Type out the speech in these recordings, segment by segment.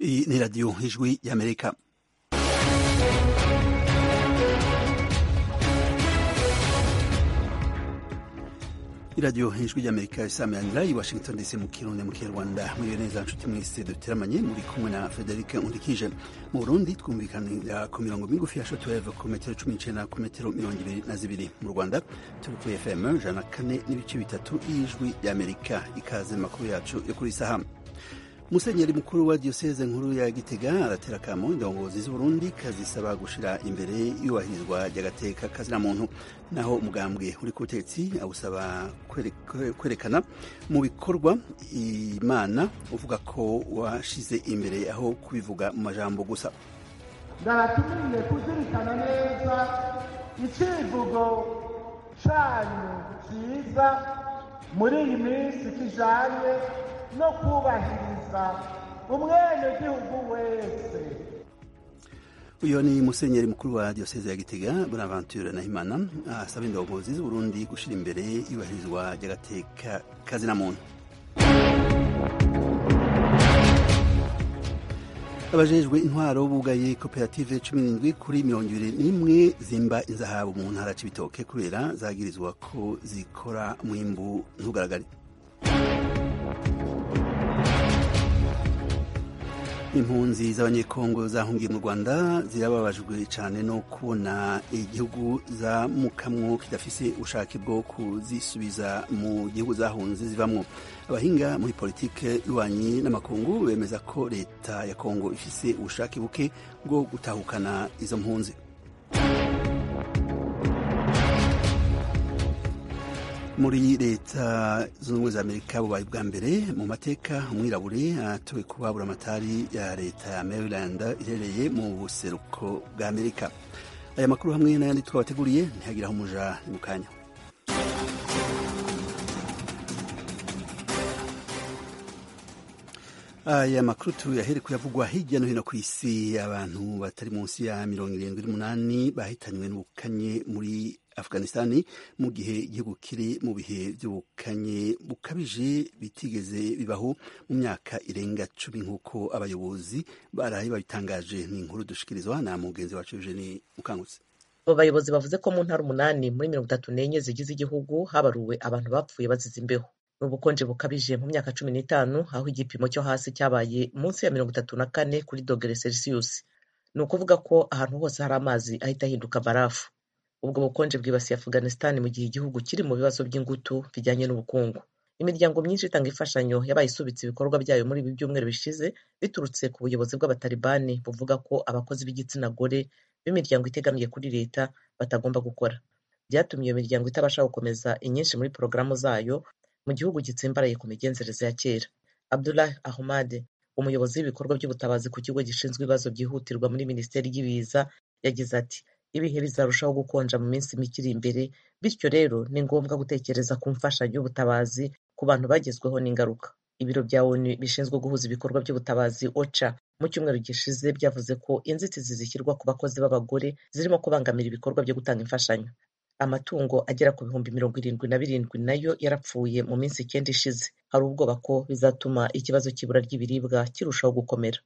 Iyi ni radiyo ijwi y'amerika iradiyo ijwi ry'amerika isameranira i washington dc mu kirundi mu kinyarwanda muri neza nshuti mwese duteramanye muri kumwe na frederic nkurikije mu burundi twumvikanira ku mirongo migufi ya shotweve ku metero cumi n'icenda ku metero mirongo ibiri na zibiri mu rwanda turi kuri fm ijana na kane n'ibice bitatu y'ijwi ry'amerika ikaze makuru yacu yo kuri isaha musenyeri mukuru wa diyoseze nkuru ya gitega aratera akamo indongozi z'uburundi kazisaba gushira imbere iyubahirizwa ry'agateka kazina muntu naho umugambwe uri ku butegetsi awusaba kwerekana mu bikorwa imana uvuga ko washize imbere aho kubivuga mu majambo gusa ndabatumiye kuzirikana neza icivugo canyu ciza muri iyi minsi kijanye no kubahiriza umwenegihugu wese uyu ni musenyeri mukuru wa diyoseze ya gitega bonaventure nahimana asaba indongozi z'uburundi gushira imbere iyubahirizwa ry'agateka kazina muntu abajejwe intwaro bugaye koperative cumi n'indwi kuri mirongo ibiri n'imwe zimba inzahabu mu ntara c'ibitoke kubera zagirizwa ko zikora mwimbu ntugaragare impunzi z'abanyekongo zahungiye mu rwanda zirababajwe cyane no kubona igihugu zamukamwo kidafise ubushake bwo kuzisubiza mu gihugu zahunze zivamwo abahinga muri politike y'ububanyi n'amakungu bemeza ko leta ya kongo ifise ubushake buke bwo gutahukana izo mpunzi muri leta zunze ubumwe za amerika bubaye bwa mbere mu mateka umwirabure atowe kuba buramatari ya leta ya maryland iherereye mu buseruko bwa amerika aya makuru hamwe n'ayandi twabateguriye ntihagiraho umuja ni mu kanya aya makuru tuyahere kuyavugwa hirya no hino ku isi abantu batari munsi ya mirongo irindwi n'umunani bahitanywe n'ubukanye muri afghanistani mu gihe igihugu kiri mu bihe by'ubukanye bukabije bitigeze bibaho mu myaka irenga cumi nk'uko abayobozi baraye babitangaje ni inkuru dushikirizwa na mugenzi wacu Eugenie Mukangutse abo bayobozi bavuze ko mu ntara umunani muri mirongo itatu n'enye zigize igihugu habaruwe abantu bapfuye bazize imbeho ni ubukonje bukabije mu myaka cumi n'itanu aho igipimo cyo hasi cyabaye munsi ya mirongo itatu na kane kuri dogere celsius ni ukuvuga ko ahantu hose hari amazi ahita ahinduka barafu ubwo bukonje bwibasiye afghanistan mu gihe igihugu kiri mu bibazo by'ingutu bijyanye n'ubukungu imiryango myinshi itanga imfashanyo yabaye isubitse ibikorwa byayo muri ibi byumweru bishize biturutse ku buyobozi bw'abatalibani buvuga ko abakozi b'igitsina gore b'imiryango itegamiye kuri leta batagomba gukora byatumye iyo miryango itabasha gukomeza inyinshi muri porogaramu zayo mu gihugu gitsimbaraye ku migenzereze ya kera abdullah ahmad umuyobozi w'ibikorwa by'ubutabazi ku kigo gishinzwe ibibazo byihutirwa muri minisiteri y'ibiza yagize ati ibihe bizarushaho gukonja mu minsi mike iri imbere bityo rero ni ngombwa gutekereza ku mfashanyo y'ubutabazi ku bantu bagezweho n'ingaruka ibiro bya onu bishinzwe guhuza ibikorwa by'ubutabazi oca mu cyumweru gishize byavuze ko inzitizi zishyirwa ku bakozi b'abagore zirimo kubangamira ibikorwa byo gutanga imfashanyo amatungo agera ku bihumbi mirongo irindwi na birindwi nayo yarapfuye mu minsi icyenda ishize hari ubwoba ko bizatuma ikibazo cy'ibura ry'ibiribwa kirushaho gukomera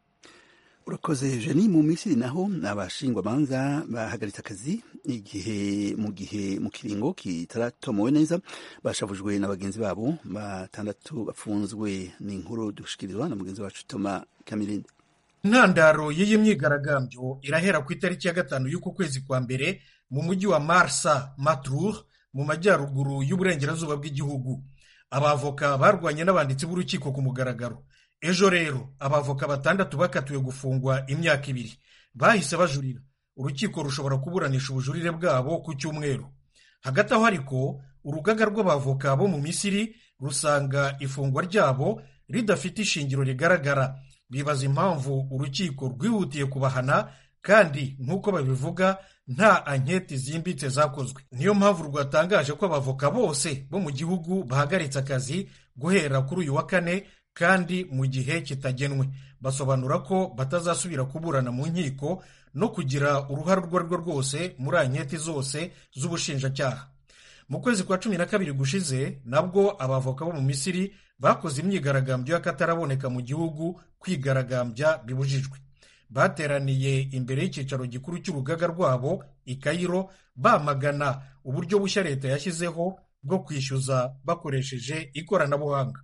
urakoze jeni mu misiri naho abashingwamanza bahagaritse akazi igihe mu gihe mu kiringo kitaratomowe neza bashavujwe na bagenzi babo batandatu bafunzwe ni inkuru dushikirizwa na mugenzi wacu toma kamirindi intandaro y'iyi myigaragambyo irahera ku itariki ya gatanu y'uku kwezi kwa mbere mu mujyi wa marsa matrur mu majyaruguru y'uburengerazuba bw'igihugu abavoka barwanye n'abanditsi b'urukiko ku mugaragaro ejo rero abavoka batandatu bakatiwe gufungwa imyaka ibiri bahise bajurira urukiko rushobora kuburanisha ubujurire bwabo ku cyumweru hagati aho ariko urugaga rw'abavoka bo mu misiri rusanga ifungwa ryabo ridafite ishingiro rigaragara bibaza impamvu urukiko rwihutiye kubahana kandi nk'uko babivuga nta anketi zimbitse zakozwe niyo mpamvu rwatangaje ko abavoka bose bo mu gihugu bahagaritse akazi guhera kuri uyu wa kane kandi mu gihe kitagenwe basobanura ko batazasubira kuburana mu nkiko no kugira uruhare urwo ari rwo rwose muri anketi zose z'ubushinjacyaha mu kwezi kwa cumi na kabiri gushize nabwo abavoka bo mu misiri bakoze imyigaragambyo y'akataraboneka mu gihugu kwigaragambya bibujijwe bateraniye imbere y'icyicaro gikuru cy'urugaga rwabo i kayiro bamagana uburyo bushya leta yashyizeho bwo kwishyuza bakoresheje ikoranabuhanga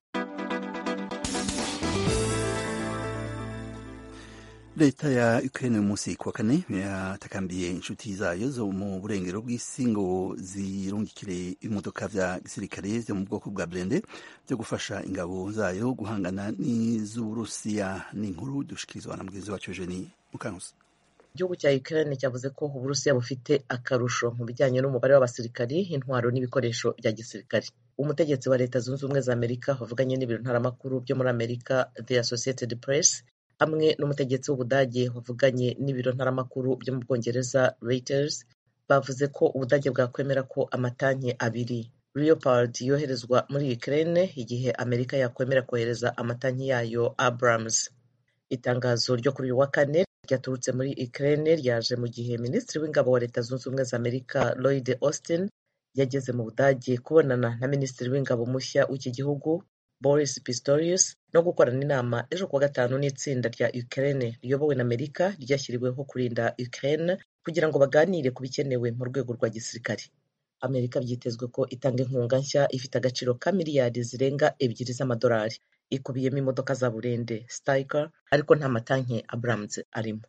leta ya ukraine uyu munsi kuwa kane yatakambiye inshuti zayo zo mu burengero bw'isi ngo zirungikire ibimodoka vya gisirikare vyo mu bwoko bwa blende vyo gufasha ingabo zayo guhangana n'iz'uburusiya n'inkuru dushikirizwa na mugenzi wacu eugenie mukankusi igihugu cya ukraine cyavuze ko uburusiya bufite akarusho mu bijyanye n'umubare w'abasirikari intwaro n'ibikoresho bya gisirikare umutegetsi wa leta zunze ubumwe za amerika wavuganye n'ibiro ntaramakuru byo muri amerika the associated press hamwe n'umutegetsi w'ubudage wavuganye n'ibiro ntaramakuru byo mu bwongereza reuters bavuze ko ubudage bwakwemera ko amatanki abiri leopard yoherezwa muri ukraine igihe amerika yakwemera kohereza amatanki yayo abrams itangazo ryo kuri uyu wa kane ryaturutse muri ukraine ryaje mu gihe minisitiri w'ingabo wa leta zunze ubumwe za amerika lloyd austin yageze mu budage kubonana na minisitiri w'ingabo mushya w'iki gihugu boris pistorius no gukorana inama ejo kuwa gatanu n'itsinda rya ukraine riyobowe na amerika ryashyiriweho kurinda ukraine kugira ngo baganire ku bikenewe mu rwego rwa gisirikare amerika byitezwe ko itanga inkunga nshya ifite agaciro ka miliyari zirenga ebyiri z'amadolari ikubiyemo imodoka za burende stiker ariko nta matanki abrams arimo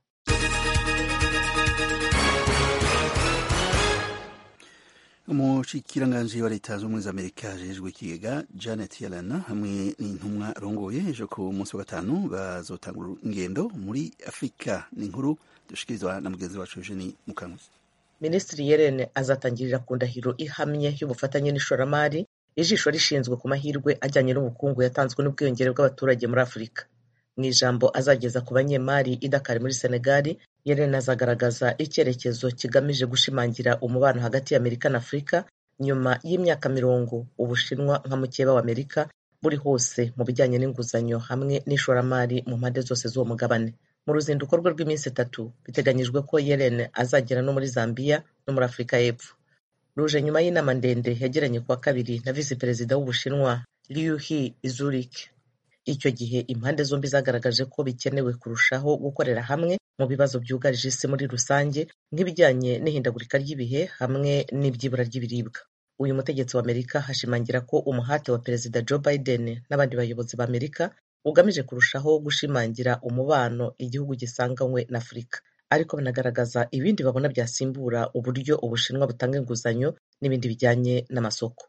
umushikiranganji wa leta z'ubumwe za amerika ajejwe ikigega janet yellen hamwe n'intumwa arongoye ejo ku munsi wa gatanu bazotanga ingendo muri afurika ni inkuru dushikirizwa na mugenzi wacu eugenie mukankusi minisitiri yellen azatangirira ku ndahiro ihamye y'ubufatanye n'ishoramari ijisho rishinzwe ku mahirwe ajyanye n'ubukungu yatanzwe n'ubwiyongere bw'abaturage muri afurika mu ijambo azageza ku banyemari i Dakar muri senegali yellen azagaragaza icyerekezo kigamije gushimangira umubano hagati ya amerika na afurika nyuma y'imyaka mirongo ubushinwa nka mukeba wa amerika buri hose mu bijyanye n'inguzanyo hamwe n'ishoramari mu mpande zose z'uwo mugabane mu ruzinduko rwe rw'iminsi itatu biteganyijwe ko yellen azagera no muri zambia no muri afurika y'epfo ruje nyuma y'inama ndende yagiranye kuwa kabiri na visi perezida w'ubushinwa liu he zurich icyo gihe impande zombi zagaragaje ko bikenewe kurushaho gukorera hamwe mu bibazo byugarije isi muri rusange nk'ibijyanye n'ihindagurika ry'ibihe hamwe n'ibyibura ry'ibiribwa uyu mutegetsi wa amerika hashimangira ko umuhate wa perezida joe biden n'abandi bayobozi ba amerika ugamije kurushaho gushimangira umubano igihugu gisanganywe na afurika ariko banagaragaza ibindi babona byasimbura uburyo ubushinwa butanga inguzanyo n'ibindi bijyanye n'amasoko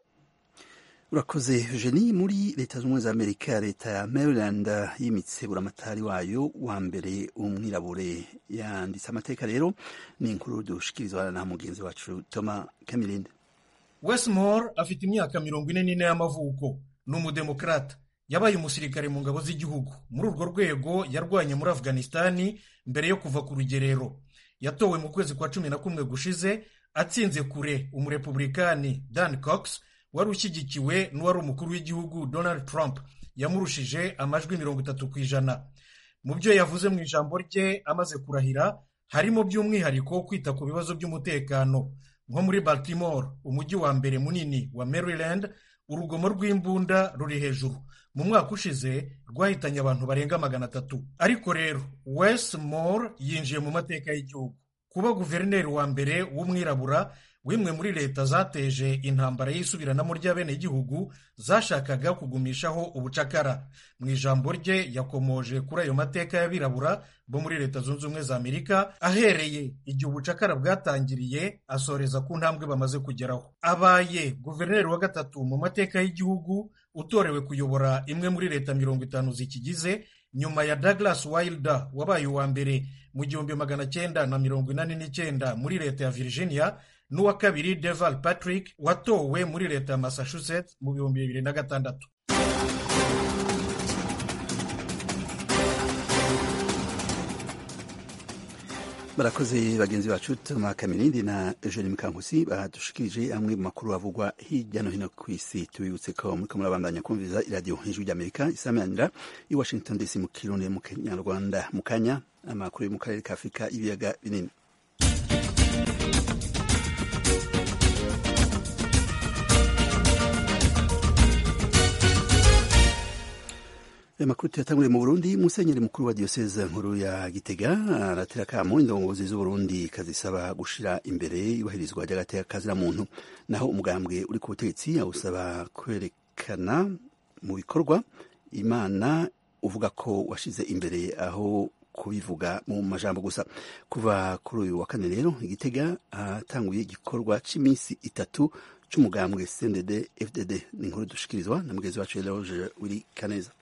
urakoze eugenie muri leta z'ubumwe za amerika leta ya maryland yimitse buramatari wayo wa mbere umwirabure yanditse amateka rero ni inkuru dushikirizwa na mugenzi wacu toma kamirinde westmore afite imyaka mirongo ine n'ine y'amavuko ni umudemokrata yabaye umusirikare mu ngabo z'igihugu muri urwo rwego yarwanye muri afghanistani mbere yo kuva ku rugerero yatowe mu kwezi kwa cumi na kumwe gushize atsinze kure umurepublikani dan cox wari ushyigikiwe n'uwari umukuru w'igihugu donald trump yamurushije amajwi mirongo itatu ku ijana mu byo yavuze mu ijambo rye amaze kurahira harimo by'umwihariko kwita ku bibazo by'umutekano nko muri baltimore umujyi wa mbere munini wa maryland urugomo rw'imbunda ruri hejuru mu mwaka ushize rwahitanye abantu barenga magana atatu ariko rero westmore yinjiye mu mateka y'igihugu kuba guverineri wa mbere w'umwirabura w'imwe muri leta zateje intambara y'isubiranamo ry'abenegihugu zashakaga kugumishaho ubucakara mu ijambo rye yakomoje kuri ayo mateka y'abirabura bo muri leta zunze ubumwe za amerika ahereye igihe ubucakara bwatangiriye asoreza ku ntambwe bamaze kugeraho abaye guverineri wa gatatu mu mateka y'igihugu utorewe kuyobora imwe muri leta mirongo itanu zikigize nyuma ya Douglas Wilder wabaye uwa mbere mu gihumbi magana cyenda na mirongo inani n'icyenda muri leta ya Virginia n'uwa kabiri Deval Patrick watowe muri leta ya Massachusetts mu bihumbi bibiri na gatandatu barakoze bagenzi bacu toma kamirindi na eugene mukankusi badushikirije amwe mu makuru avugwa hirya no hino ku isi tubibutse ko muriko murabandanya kumviriza iradiyo ijwi ry'amerika isamanira i washington dc mu kirundi mu kinyarwanda mu kanya amakuru yo mu karere ka afurika ibiyaga binini aya makuru tuyatanguriye mu burundi musenyeri mukuru wa diyoseze nkuru ya gitega aratera akamo indongozi z'uburundi kazisaba gushira imbere yubahirizwa ry'agateka kazira muntu naho umugambwe uri ku butegetsi awusaba kwerekana mu bikorwa imana uvuga ko washize imbere aho kubivuga mu majambo gusa kuva kuri uyu wa kane rero igitega hatanguye igikorwa cy'iminsi itatu c'umugambwe CNDD FDD ni inkuru dushikirizwa na mugenzi wacu Eloge Willy Kaneza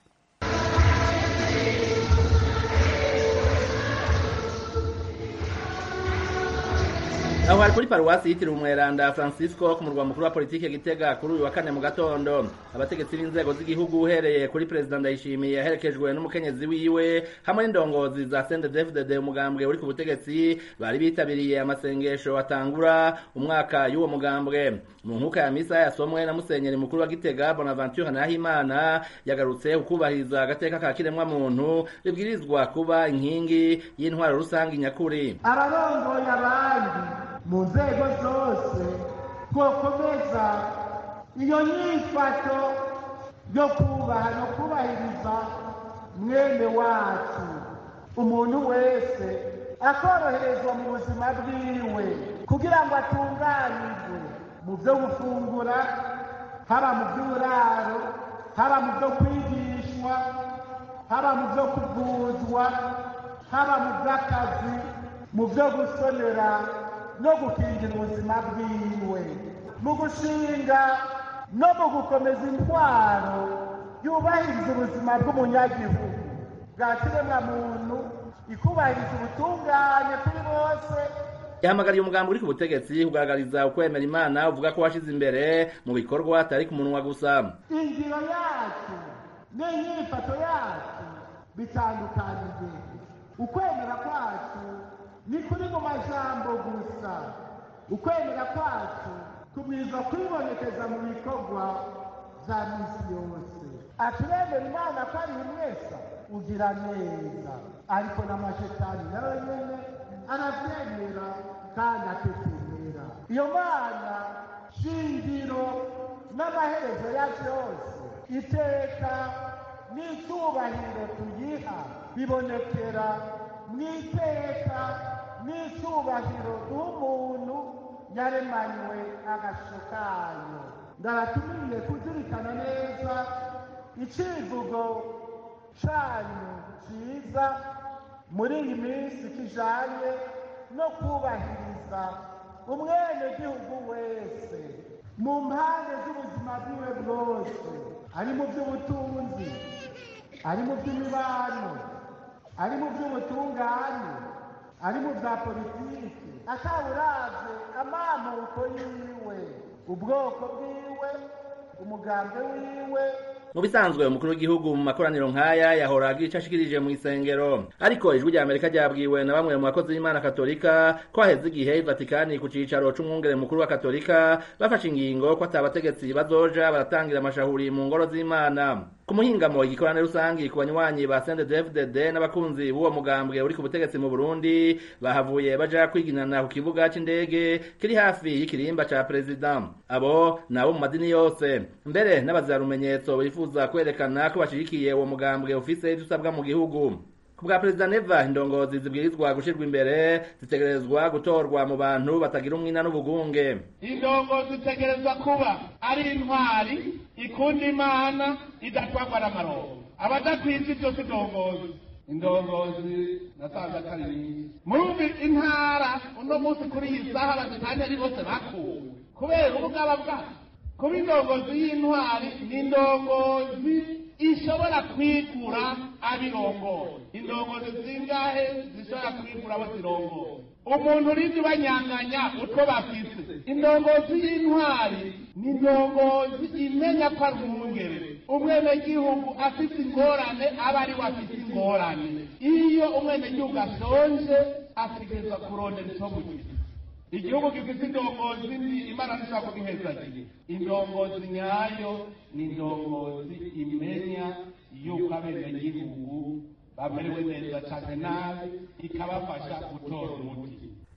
aho hari kuri paruwasi yitiriwe umweranda francisco ku murwa mukuru wa politiki gitega kuri uyu wa kane mu gatondo abategetsi b'inzego z'igihugu uhereye kuri perezida ndayishimiye yaherekejwe n'umukenyezi wiwe hamwe n'indongozi za sendedefdede umugambwe uri ku butegetsi bari bitabiriye amasengesho atangura umwaka y'uwo mugambwe mu nkuka ya misa yasomwe na musenyeri mukuru wa gitega bonaventure nahimana yagarutse ukubahiriza agateka ka kiremwa muntu ribwirizwa kuba inkingi y'intwaro rusange nyakuri abarongoye abandi mu nzego zose twokomeza iyo nyifato yo kubaha no kubahiriza mwene wacu umuntu wese akoroherezwa mu buzima bwiwe kugira ngo atunganirwe mu byo gufungura haba mu by'uburaro haba mu byo kwigishwa haba mu byo kuvuzwa haba mu by'akazi mu byo gusonera no gukingira ubuzima bwiwe mu gushinga no mu gukomeza intwaro yubahiriza ubuzima bw'umunyagihugu bwa kiremwamuntu ikubahiriza ubutungane kuri bose yahamagariye umugambi uri ku butegetsi kugaragariza ukwemera imana uvuga ko washize imbere mu bikorwa atari ku munwa gusa ingiro yacu n'inyifato yacu bitandukanye ukwemera kwacu ni kuri mu majambo gusa ukwemera kwacu kubwirizwa kwibonekeza mu bikorwa bya misi yose aturemera imana ko ari umwesa ugira neza ariko n'amashetani nawe nyene aravyemera kandi atetemera iyo mana shingiro n'amaherezo ya vyose iteka n'icyubahiro tuyiha bibonekera mu iteka n'icyubahiro n'umuntu yaremanywe agasho kayo ndabatumiye kuzirikana neza icivugo canyu ciza muri iyi minsi kijanye no kubahiriza umwenegihugu wese mu mpande z'ubuzima bwiwe bwose ari mu by'ubutunzi ari mu by'imibano ari mu by'ubutungane ari mu bya politiki atawuravye amamuko yiwe ubwoko bwiwe umugambi wiwe mu bisanzwe umukuru w'igihugu mu makoraniro nk'aya yahora agira ico ashikirije mu isengero ariko ijwi rya amerika ryabwiwe na bamwe mu bakozi b'imana katolika ko haheze igihe ivatikani ku cicaro c'umwungere mukuru wa katolika bafashe ingingo ko ata bategetsi bazoja baratangira amashahuri mu ngoro z'imana ku muhingamo igikorane rusangi ku banywanyi ba CNDD-FDD n'abakunzi b'uwo mugambwe uri ku butegetsi mu Burundi bahavuye baja kwiginana ku kibuga c'indege kiri hafi y'ikirimba ca perezida abo nabo mu madini yose mbere n'abazarumenyetso bifuza kwerekana ko bashigikiye uwo mugambwe ufise ivyo usabwa mu gihugu ku bwa perezida neva indongozi zibwirizwa gushirwa imbere zitegerezwa gutorwa mu bantu batagira umwina n'ubugunge indongozi zitegerezwa kuba ari intwari ikunda imana idatwagwa n'amarongo abadakwiza ibyo si indongozi indongozi nasanze atari nyinshi muri intara uno munsi kuri iyi saha bazitanye ari bose bakuwe kubera ubugaba bwacu kuba indongozi y'intwari ni indongozi ishobora kwigura abirongoye indongozi zingahe zishobora kwigura abo zirongoye umuntu urindi ubanyanganya utwo bafise indongozi y'intwari ni indongozi imenya ko ari umwungere umwenegihugu afite ingorane aba ari we afite ingorane iyo umwenegihugu ashonje ategerezwa kurondera icyo mugize igihugu gifite indongozi mbi imana ntishobora kugihezagiye indongozi nyayo ni indongozi imenya yuko abenegihugu bamerewe neza cyane nabi ikabafasha gutora umuti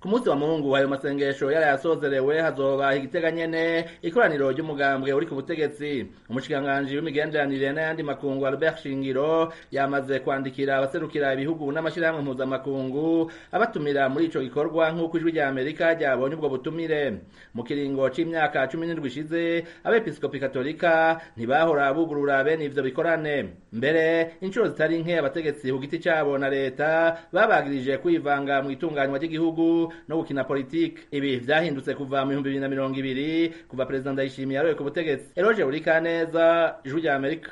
ku munsi wa mungu ayo masengesho yarayasozerewe hazoba igitega nyene ikoraniro ry'umugambwe uri ku butegetsi umushikiranganji w'imigenderanire n'ayandi makungu albert shingiro yamaze kwandikira abaserukira ibihugu n'amashirahamwe mpuzamakungu abatumira muri ico gikorwa nk'uko ijwi rya amerika ryabonye ubwo butumire mu kiringo c'imyaka cumi n'indwi ishize abepiskopi katolika ntibahora bugurura bene ivyo bikorane mbere inshuro zitari nke abategetsi ku giti cabo na leta babagirije kwivanga mu itunganywa ry'igihugu no gukina politiki ibi vyahindutse kuva mu bihumbi bibiri na mirongo ibiri kuva perezida ndayishimiye yaroye ku butegetsi eroje burikaneza ijwi rya amerika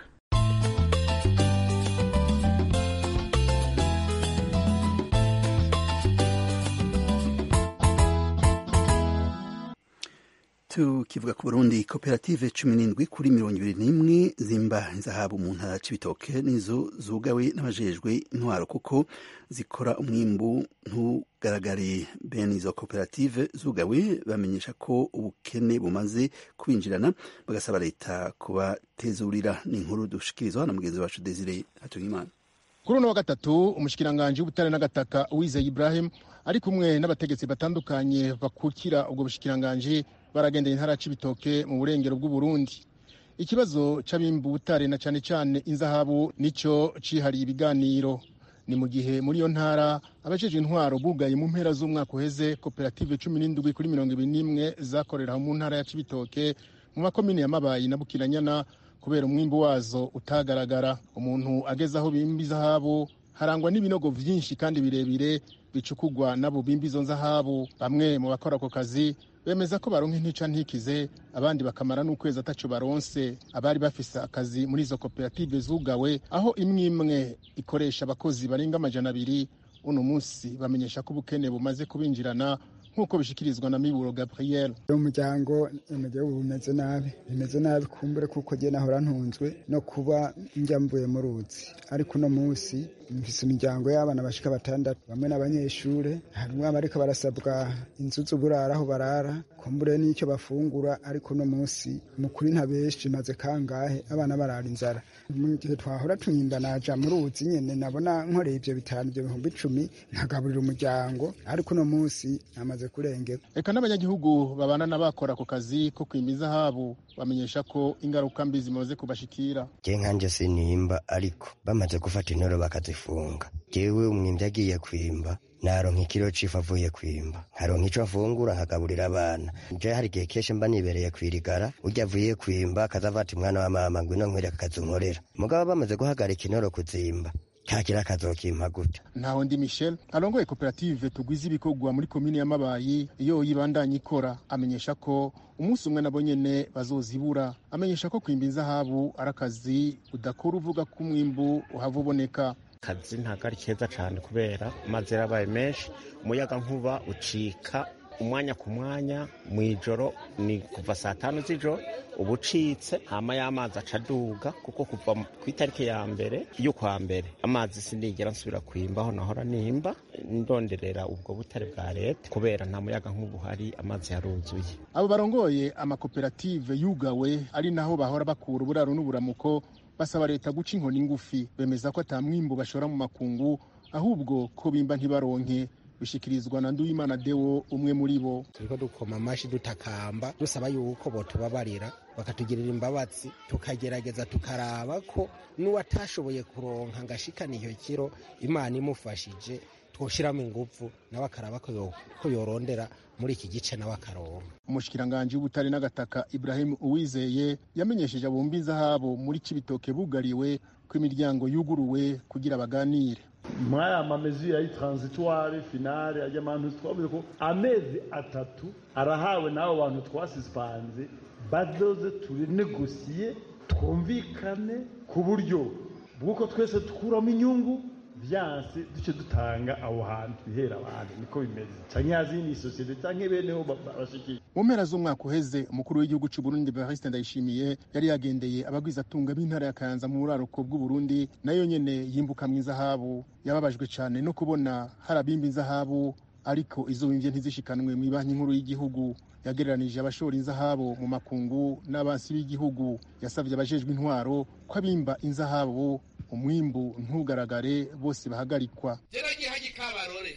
tukivuga ku burundi koperative cumi n'indwi kuri mirongo ibiri n'imwe zimba zahabu mu ntara c'ibitoke nizo zugawe n'abajejwe intwaro kuko zikora umwimbu ntugaragare bene izo koperative zugawe bamenyesha ko ubukene bumaze kubinjirana bagasaba leta kubatezurira ni inkuru dushikirizwa na mugenzi wacu desire hatungimana kuri uno wa gatatu umushikiranganji w'ubutare n'agataka uwizeye ibrahim ari kumwe n'abategetsi batandukanye bakukira ubwo bushikiranganji baragendeye intara c'ibitoke mu burengero bw'uburundi ikibazo c'abimba ubutare na cane cane inzahabu nico cihariye ibiganiro ni mu gihe muri iyo ntara abajejwe intwaro bugaye mu mpera z'umwaka uheze koperative cumi n'indwi kuri mirongo ibiri n'imwe zakorera mu ntara ya cibitoke mu makomine ya mabayi na bukiranyana kubera umwimbu wazo utagaragara umuntu ageze aho bimba izahabu harangwa n'ibinogo vyinshi kandi birebire bicukugwa n'abo bimba izo nzahabu bamwe mu bakora ako kazi bemeza ko baronka intica ntikize abandi bakamara n'ukwezi ataco baronse abari bafise akazi muri izo koperative zugawe aho imwe imwe ikoresha abakozi barenga amajana abiri uno munsi bamenyesha ko ubukene bumaze kubinjirana nk'uko bishikirizwa na miburo gabriel umuryango umuryango bumeze nabi bimeze nabi kumbure kuko jye nahora ntunzwe no kuba njya mvuye mu ruzi ariko uno munsi mfise imiryango y'abana bashika batandatu bamwe n'abanyeshure harimwo abariko barasabwa inzu z'uburara aho barara kumbure n'icyo bafungura ariko uno munsi mukuri ntabeshi maze kangahe abana barara inzara mu gihe twahora tunyimba naja mu ruzi nyene nabona nkoreye ivyo bitanu ivyo bihumbi icumi nkagaburira umuryango ariko uno munsi namaze kurengera eka n'abanyagihugu babana n'abakora ako kazi ko kwimba izahabu bamenyesha ko ingaruka mbi zimaze kubashikira je nkanje sinimba ariko bamaze gufata intoro bakazifunga jewe umwimvyi agiye kwimba naronka ikiro c'ifu avuye kwimba nkaronka ico afungura nkagaburira abana je hari igihe kenshi mba nibereye kwirigara urya avuye kwimba akazavata umwana wa mama ngwino nkwereka akazunkorera mugabo bamaze guhagarika intoro kuzimba kakira akazokimpa gute ntaho ndi michel arongoye koperative tugwiza ibikorwa muri komine ya mabayi iyo yibandanya ikora amenyesha ko umunsi umwe nabo nyene bazozibura amenyesha ko kwimba inzahabu ari akazi udakora uvuga ko umwimbu uhava uboneka akazi ntabwo ari keza cyane kubera amazi yarabaye menshi umuyaga nkuba ucika umwanya ku mwanya mu ijoro ni kuva saa tanu z'ijoro uba ucitse hama y'amazi aca aduga kuko kuva ku itariki ya mbere y'ukwa mbere amazi sinigera nsubira kwimba aho nahora nimba ndonderera ubwo butare bwa leta kubera nta muyaga nk'ubu hari amazi yaruzuye abo barongoye amakoperative yugawe ari naho bahora bakura uburaro n'uburamuko basaba leta guca inkoni ngufi bemeza ko ata mwimbu bashora mu makungu ahubwo ko bimba ntibaronke bishikirizwa na Nduwimana Deo umwe muri bo turiko dukoma amashi dutakamba dusaba yuko botubabarira bakatugirira imbabazi tukagerageza tukaraba ko n'uwatashoboye kuronka ngashikana iyo kiro imana imufashije twoshiramo ingufu nawe akaraba ko yorondera muri iki gice nawe akaronka umushikiranganji w'ubutare n'agataka Ibrahim Uwizeye yamenyesheje abumba inzahabu muri Cibitoke bugariwe ko imiryango yuguruwe kugira baganire muri aya mamezi ya transitoire finale ajya amantu twavuze ko amezi atatu arahawe n'abo bantu twasisipanze badoze turinegosiye twumvikane ku buryo bw'uko twese dukuramo inyungu byanse duce dutanga aho hantu bihera abantu niko bimeze cyangwa yazindi sosiyete cyangwa beneho bashikiye mu mpera z'umwaka uheze umukuru w'igihugu cy'u Burundi Evariste Ndayishimiye yari yagendeye abagwizatunga b'intara ya Kayanza mu buraruko bw'u Burundi nayo nyene yimbuka mu izahabu yababajwe cyane no kubona hari abimba inzahabu ariko izo bimvye ntizishikanwe mu banki nkuru y'igihugu yagereranije abashora inzahabu mu makungu n'abansi b'igihugu yasabye abajejwe intwaro ko abimba inzahabu umwimbu ntugaragare bose bahagarikwa geragihaye kabarore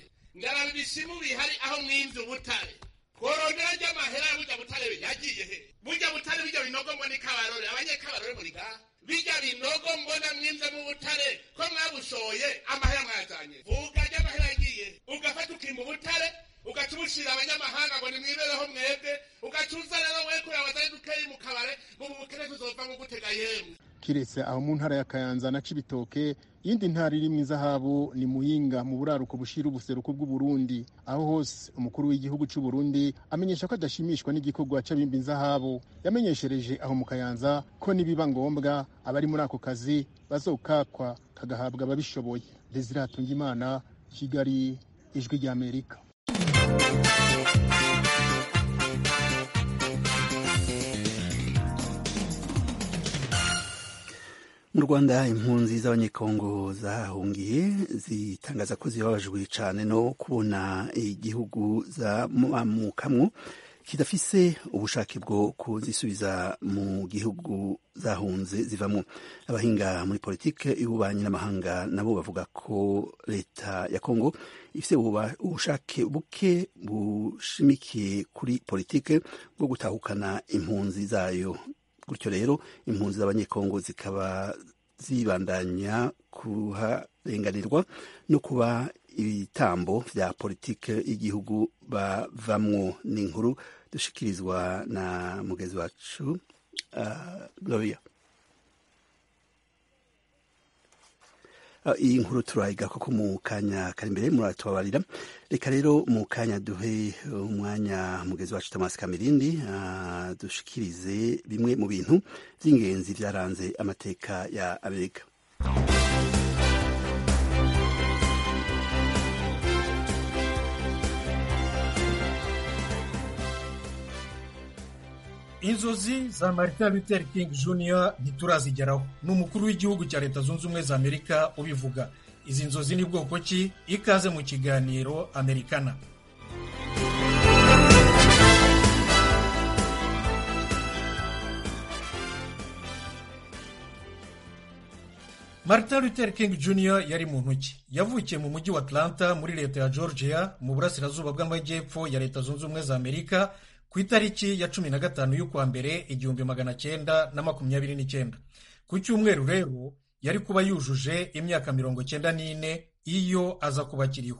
ndaraba ibisimu bihari aho mwimvye ubutare tworondera ry'amahera ya burya butare yagiye he burya butare bijya binogo mbona ikabarore abanyekabarore muri ngaha bijya binogo mbona mwimvye mu butare ko mwabushoye amahera mwazanye vuga ry'amahera yagiye ugafata ukimba ubutare ugaca ubushira abanyamahanga ngo nimwibereho mwebwe ugaca uza rero we kurabazaye dukeyi mu kabare ngo mu bukene tuzova nko gutega yemwe kiretse aho mu ntara ya kayanza na cibitoke iyindi ntara iri mu izahabu ni muyinga mu buraruko bushira ubuseruko bw'uburundi aho hose umukuru w'igihugu c'u Burundi amenyesha ko adashimishwa n'igikorwa c'abimba inzahabu yamenyeshereje aho mu kayanza ko nibiba ngombwa abari muri ako kazi bazokakwa kagahabwa ababishoboye desire hatungimana kigali ijwi ry'amerika mu rwanda impunzi z'abanyekongo zahungiye zitangaza ko zibabajwe cyane no kubona igihugu zamukamwo kidafise ubushake bwo kuzisubiza mu gihugu zahunze zivamo abahinga muri politike y'ububanyi n'amahanga nabo bavuga ko leta ya kongo ifite ubushake buke bushimikiye kuri politike bwo gutahukana impunzi zayo gutyo rero impunzi z'abanyekongo zikaba zibandanya kuharenganirwa no kuba ibitambo vya politike y'igihugu bavamwo ni inkuru dushikirizwa na mugezi wacu uh, gloria iyi nkuru turayiga koko mu kanya kari imbere muratubabarira reka rero mu kanya duhe umwanya mugezi wacu Thomas Kamirindi uh, dushikirize bimwe mu bintu by'ingenzi byaranze amateka ya Amerika inzozi za martin luther king jr ntiturazigeraho ni umukuru w'igihugu cya leta zunze ubumwe za amerika ubivuga izi nzozi ni bwoko ki ikaze mu kiganiro amerikana martin luther king jr yari muntu ki yavukiye mu mujyi wa atlanta muri leta ya georgia mu burasirazuba bw'amajyepfo ya leta zunze ubumwe za amerika ku itariki ya cumi na gatanu y'ukwa mbere igihumbi magana cyenda na makumyabiri n'icyenda ku cyumweru rero yari kuba yujuje imyaka mirongo cyenda n'ine iyo aza kuba akiriho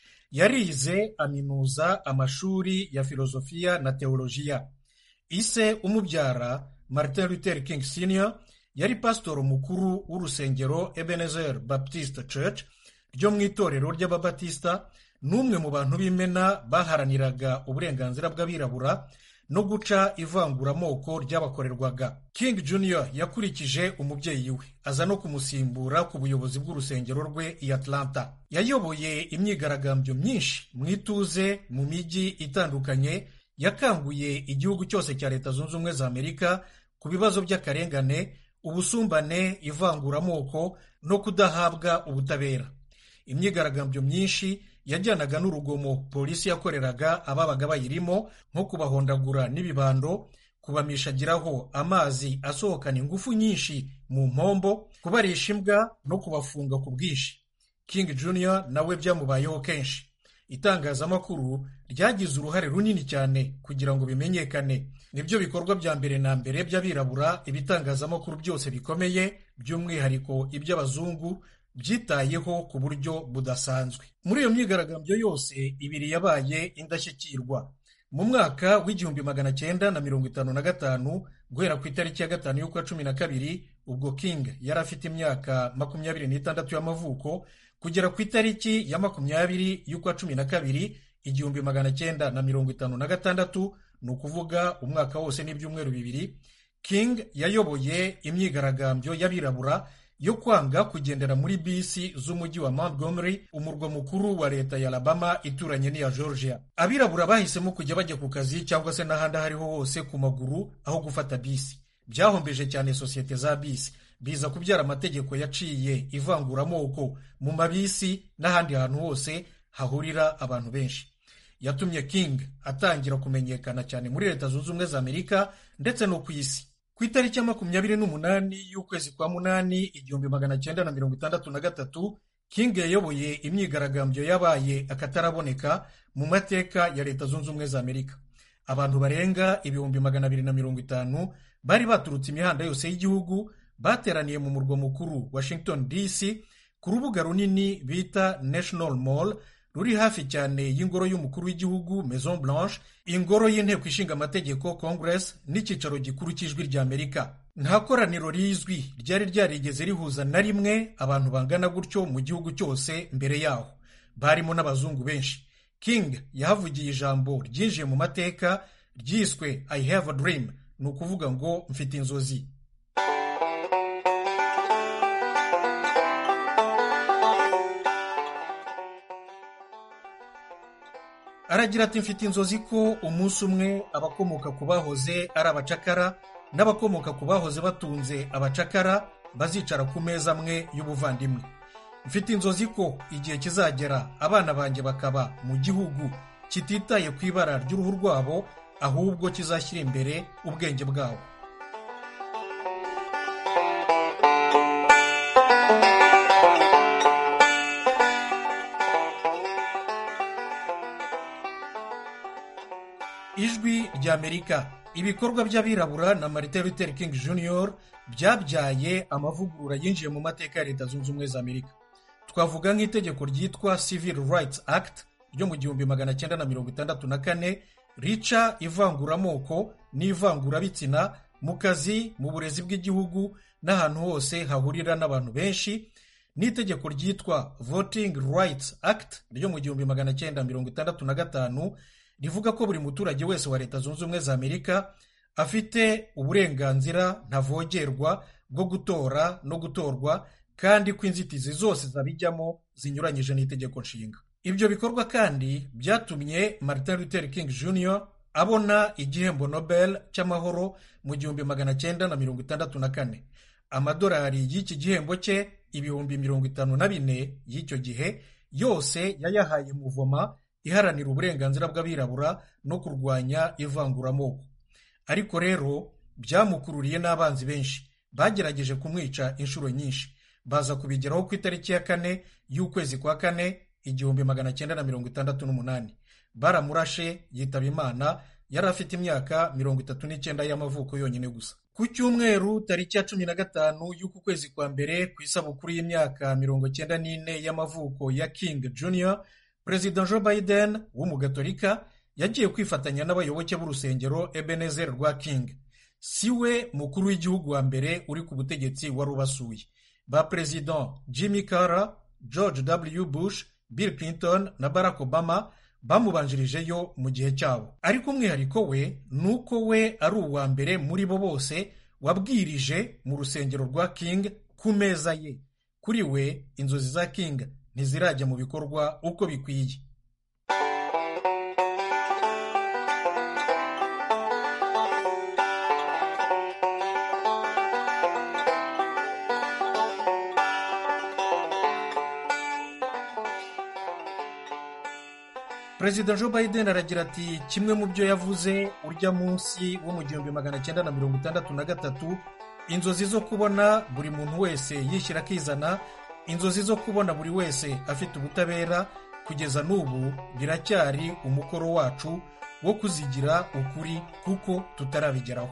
yarize aminuza amashuri ya filozofiya na teolojiya ise umubyara martin luther king senior yari pasitoro mukuru w'urusengero ebenezer baptist church ryo mu itorero ry'ababatisita n'umwe mu bantu b'imena baharaniraga uburenganzira bw'abirabura no guca ivanguramoko ryabakorerwaga king junior yakurikije umubyeyi we aza no kumusimbura ku buyobozi bw'urusengero rwe i atlanta yayoboye imyigaragambyo myinshi mu ituze mu mijyi itandukanye yakanguye igihugu cyose cya leta zunze ubumwe za amerika ku bibazo by'akarengane ubusumbane ivanguramoko no kudahabwa ubutabera imyigaragambyo myinshi yajyanaga n'urugomo polisi yakoreraga ababaga bayirimo nko kubahondagura n'ibibando kubamishagiraho amazi asohokana ingufu nyinshi mu mpombo kubarisha imbwa no kubafunga ku bwinshi king junior nawe byamubayeho kenshi itangazamakuru ryagize uruhare runini cyane kugira ngo bimenyekane nibyo bikorwa bya mbere na mbere by'abirabura ibitangazamakuru byose bikomeye by'umwihariko iby'abazungu byitayeho ku buryo budasanzwe muri iyo myigaragambyo yose ibiri yabaye indashyikirwa mu mwaka w'igihumbi magana cyenda na mirongo itanu na gatanu guhera ku itariki ya gatanu y'ukwa cumi na kabiri ubwo king yari afite imyaka makumyabiri n'itandatu y'amavuko kugera ku itariki ya makumyabiri y'ukwa cumi na kabiri igihumbi magana cyenda na mirongo itanu na gatandatu ni ukuvuga umwaka wose n'ibyumweru bibiri king yayoboye imyigaragambyo y'abirabura yo kwanga kugendera muri bisi z'umujyi wa Montgomery umurwa mukuru wa leta ya Alabama ituranye n'iya Georgia abirabura bahisemo kujya bajya ku kazi cyangwa se n'ahandi aho ariho hose ku maguru aho gufata bisi byahombeje cyane sosiyete za bisi biza kubyara amategeko yaciye ivanguramoko mu mabisi n'ahandi hantu hose hahurira abantu benshi yatumye king atangira kumenyekana cyane muri leta zunze ubumwe za amerika ndetse no ku isi ku itariki ya makumyabiri n'umunani y'ukwezi kwa munani igihumbi magana cyenda na mirongo itandatu na gatatu king yayoboye imyigaragambyo yabaye akataraboneka mu mateka ya leta zunze ubumwe za amerika abantu barenga ibihumbi magana abiri na mirongo itanu bari baturutse imihanda yose y'igihugu bateraniye mu murwa mukuru washington dc ku rubuga runini bita national mall ruri hafi cyane y'ingoro y'umukuru w'igihugu maison blanche ingoro y'inteko ishinga amategeko congress n'icyicaro gikuru cy'ijwi rya amerika nta koraniro rizwi ryari ryarigeze rihuza na rimwe abantu bangana gutyo mu gihugu cyose mbere yaho barimo n'abazungu benshi king yahavugiye ijambo ryinjiye mu mateka ryiswe i have a dream ni ukuvuga ngo mfite inzozi aragira ati mfite inzozi ko umunsi umwe abakomoka ku bahoze ari abacakara n'abakomoka ku bahoze batunze abacakara bazicara ku meza amwe y'ubuvandimwe mfite inzozi ko igihe kizagera abana banjye bakaba mu gihugu kititaye ku ibara ry'uruhu rwabo ahubwo kizashyira imbere ubwenge bwabo ijwi ry'amerika ibikorwa by'abirabura na martin luther king jr byabyaye amavugurura yinjiye mu mateka ya leta zunze ubumwe za amerika twavuga nk'itegeko ryitwa civil rights act ryo mu gihumbi magana cyenda na mirongo itandatu na kane rica ivanguramoko n'ivangurabitsina mu kazi mu burezi bw'igihugu n'ahantu hose hahurira n'abantu benshi n'itegeko ryitwa voting rights act ryo mu gihumbi magana cyenda mirongo itandatu na gatanu rivuga ko buri muturage wese wa leta zunze ubumwe za amerika afite uburenganzira ntavogerwa bwo gutora no gutorwa kandi ko inzitizi zose zabijyamo zinyuranyije n'itegeko nshinga ibyo bikorwa kandi byatumye martin luther king jr abona igihembo nobel cy'amahoro mu gihumbi magana cyenda na mirongo itandatu na kane amadolari y'iki gihembo cye ibihumbi mirongo itanu na bine y'icyo gihe yose yayahaye muvoma iharanira uburenganzira bw'abirabura no kurwanya ivanguramoko ariko rero byamukururiye n'abanzi benshi bagerageje kumwica inshuro nyinshi baza kubigeraho ku itariki ya kane y'ukwezi kwa kane igihumbi magana cyenda na mirongo itandatu n'umunani baramurashe yitaba imana yari afite imyaka mirongo itatu n'icyenda y'amavuko yonyine gusa ku cyumweru tariki ya cumi na gatanu y'uku kwezi kwa mbere ku isabukuru y'imyaka mirongo cyenda n'ine y'amavuko ya king junior perezida joe biden w'umugatolika yagiye kwifatanya n'abayoboke b'urusengero ebenezer rwa king si we mukuru w'igihugu wa mbere uri ku butegetsi wari ubasuye ba perezida jimmy carter george w bush bill clinton na barack obama bamubanjirijeyo mu gihe cyabo ariko umwihariko we ni uko we ari uwa mbere muri bo bose wabwirije mu rusengero rwa king ku meza ye kuri we inzozi za king ntizirajya mu bikorwa uko bikwiye perezida joe biden aragira ati kimwe mu byo yavuze urya munsi wo mu gihumbi magana cyenda na mirongo itandatu na gatatu inzozi zo kubona buri muntu wese yishyira akizana inzozi zo kubona buri wese afite ubutabera kugeza n'ubu biracyari umukoro wacu wo kuzigira ukuri kuko tutarabigeraho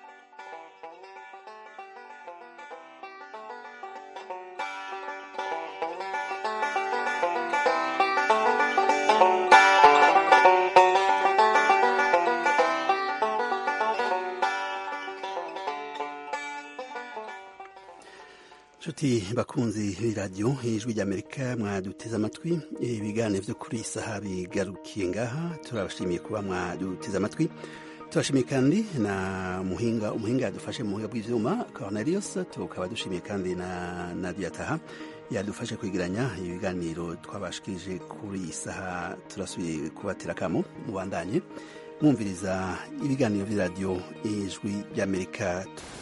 nshuti bakunzi b'iradiyo ijwi ry'amerika mwaduteze amatwi ibiganiro byo kuri iyi saha bigarukiye ngaha turabashimiye kuba mwaduteze amatwi turashimiye kandi na muhinga umuhinga yadufashe mu buhinga bw'ibyuma Cornelius tukaba dushimiye kandi na Nadia Taha yadufashe kwegeranya ibiganiro twabashikije kuri iyi saha turasubiye kubatera akamo mubandanye mwumviriza ibiganiro by'iradiyo ijwi ry'amerika